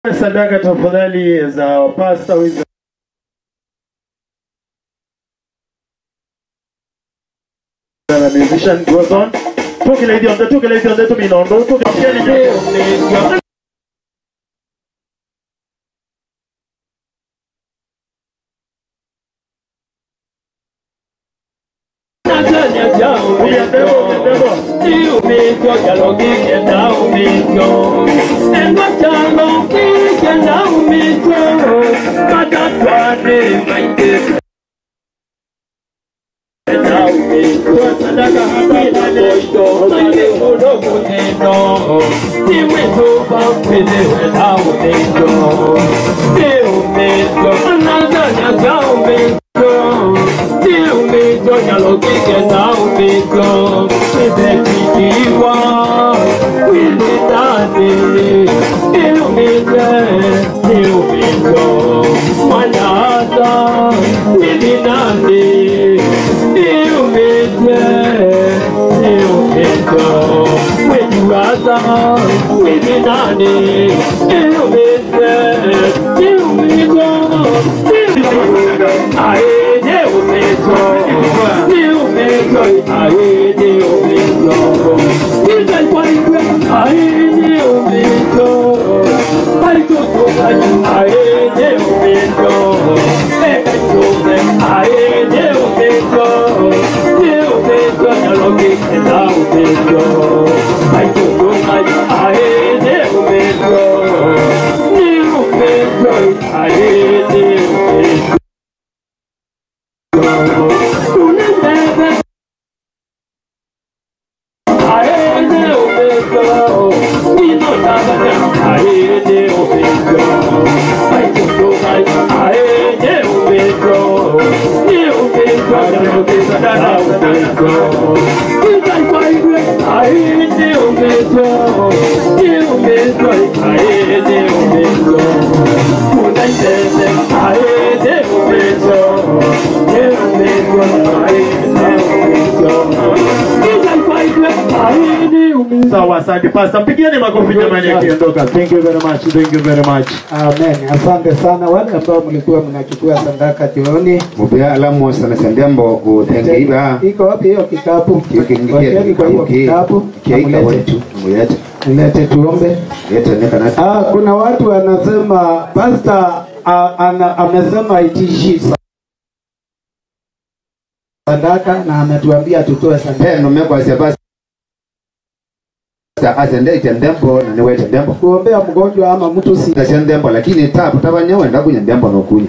sadaka tafadhali za wapasta wiza the musician goes on. Tukile idionde, tukile idionde tuminondo, tukile idionde. Sawa, asante pasta. Mpigieni makofi jamani akiondoka. Thank you very much. Thank you very much. Amen. Asante sana wale ambao mlikuwa mnachukua sadaka jioni. mupya alamo sana sandembo utengeiba Iko wapi hiyo kikapu? kikingikia Wekeni kwa hiyo kikapu. kiaika Amulete. wetu muyete Mlete tuombe. yete nekana Ah, kuna watu wanasema pastor ah, ana, amesema itishi sadaka na ametuambia tutoe sadaka. peno mekwasya basi asende itendembo na niwete ndembo Kuombea mgonjwa ama mtu si tasya ndembo lakini tapu tabanyewenda kunya ndembo nokunya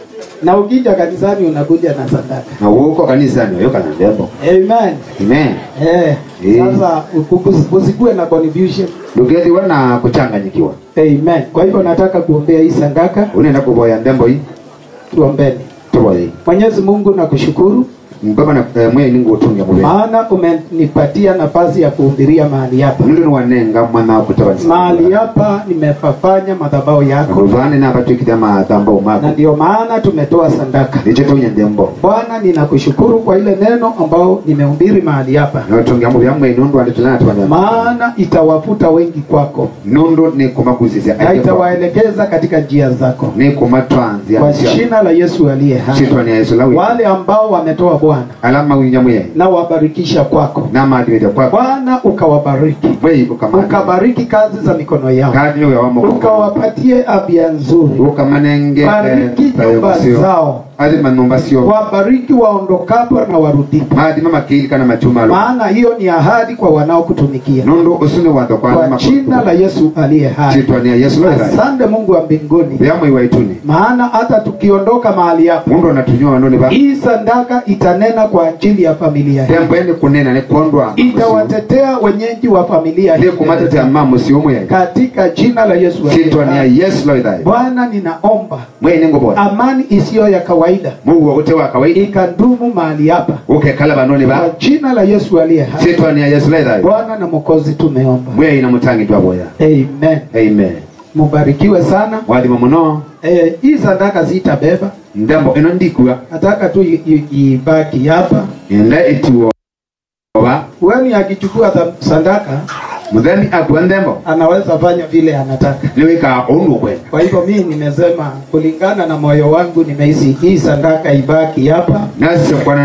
na ukija kanisani unakuja na sadaka. na uko kanisani oyoka na ndembo Amen. amen Eh, Eh. sasa uku- usikue na confusion. lugetiwa na kuchanganyikiwa Amen. Kwa hivyo nataka kuombea hii sadaka, unenda kuvoya ndembo hii tuombeni. tuvoye Mwenyezi Mungu nakushukuru mbaba na eh, mwe ningu utungia mube maana umenipatia nafasi ya kuhubiria mahali hapa. mundu niwanenga mwana kutabanisa Mahali hapa nimefafanya madhabahu yako, ruvane navatwikite mathamba na umako ndio maana tumetoa sadaka. nicho tunya ndembo Bwana, ninakushukuru kwa ile neno ambao nimehubiri mahali hapa, notungia muvya mwe nundu andi tulana tuwanya maana itawavuta wengi kwako nundu ni kumakuzisya na itawaelekeza katika njia zako, ni kumatwanzia kwa jina la Yesu aliye hai. shitwa ni yesu lawi Wale ambao wametoa Bwana, alama winya muye na wabarikisha kwako na maadilite kwako Bwana, ukawabariki bwei ukamana ukabariki kazi za mikono yao, kadi yo yawamo ukawapatie afya nzuri, ukamanenge bariki nyumba zao, ali manumba sio wabariki waondokapo na warudipo, maadi mama kili kana machumalo maana hiyo ni ahadi kwa wanaokutumikia, nundu usuni wando kwa kwa jina la Yesu aliye hai. shitwa ni yesu lawi Asante Mungu wa mbinguni, vyamwe iwaituni maana hata tukiondoka mahali hapa, mundu anatunywa nuni ba hii sadaka itanena kwa ajili ya familia hii, tembo eni kunena ni kondwa itawatetea wenyeji wa familia ndi hii kumatetea mamu sio muye katika jina la Yesu aliye shitwa hai. ni yesu lawi thai Bwana, ninaomba mwe ni ngobora amani isiyo ya kawaida muguo ute wa kawaida ikadumu mahali hapa ukekala banoni kwa ba jina la Yesu aliye hai. shitwa ni yesu lawi thai Bwana na Mwokozi tumeomba, mwe ina mutangi twa boya amen. amen Mubarikiwe sana. wathima muno Eh, hii sadaka zitabeba, ndembo ino ndikua nataka tu i- i- ibaki hapa. enda etiwo ba Wani akichukua tha- sadaka mutheni akua nthembo anaweza fanya vile anataka. nä wä kaga å ndå kwenda Kwa hivyo mimi nimesema kulingana na moyo wangu, nimehisi hii sadaka ibaki hapa, nacikwana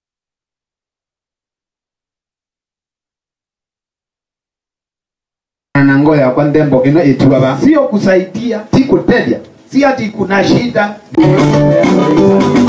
na ngo yakwa nthembo ä no ä tuaga sio kusaidia, ti kå teithia si ati kuna shida